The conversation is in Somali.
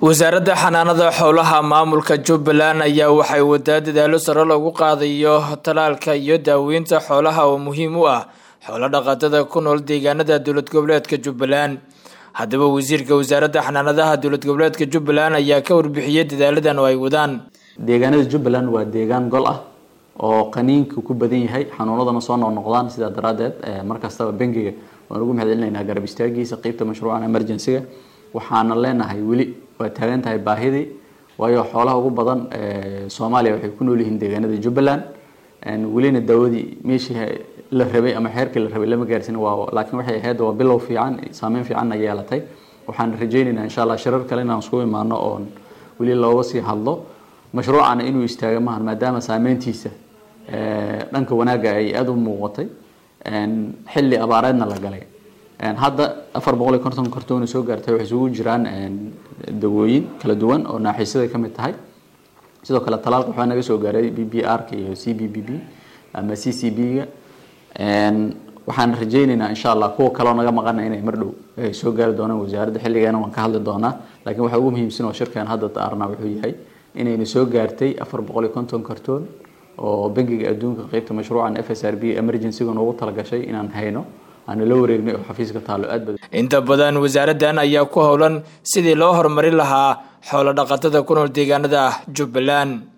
wasaaradda xanaanada xoolaha maamulka jubbaland ayaa waxay wadaa dadaalo sare lagu qaadayo talaalka iyo daaweynta xoolaha oo muhiim u ah xoolo dhaqatada ku nool deegaanada dowlad goboleedka jubbaland haddaba wasiirka wasaaradda xanaanadaha dowlad goboleedka jubbaland ayaa ka warbixiyey dadaaladan oo ay wadaan deegaanada jubbaland waa deegaan gol ah oo qaniinka ku badan yahay xanuunadana soo noqnoqdaan sidaa daraadeed markastaba bangiga waan ugu mahadcelinaynaa garab istaagiisa qeybta mashruucan emergencyga waxaana leenahay weli waa taagan tahay baahidii waayo xoolaha ugu badan soomaaliya waxay ku nool yihiin deegaanada jubbaland welina daawadii meeshii la rabay ama xeerkii la rabay lama gaarsin waa laakiin waxay ahayd waa bilow fiican saameyn fiicanna yeelatay waxaan rajaynaynaa insha allah shirar kale inaan isku imaano oon weli looga sii hadlo mashruucana inuu istaaga maahan maadaama saameyntiisa dhanka wanaagga ay aada u muuqatay xilli abaareedna la galay hadda afar boqol iyo konton kartoona soo gaartay waxay isugu jiraan dawooyin kala duwan oo naaxiisyada ka mid tahay sidoo kale talaalka waxaa naga soo gaaray b b r ka iyo c b b b ama c c b ga waxaan rajaynaynaa insha allah kuwa kaleo naga maqana inay mar dhow soo gaari doonaan wasaaradda xilligeena waan ka hadli doonaa laakiin waxaa ugu muhiimsan oo shirkan hadda daarna wuxuu yahay inayna soo gaartay afar boqol iyo konton kartoon oo bangiga adduunka qeybta mashruucan f s r b emergencyga noogu talagashay inaan hayno aana la wareegnay oo xafiiska taalo aad badan inta badan wasaaraddan ayaa ku howlan sidii loo horumarin lahaa xoolo dhaqatada ku nool deegaanada jubbaland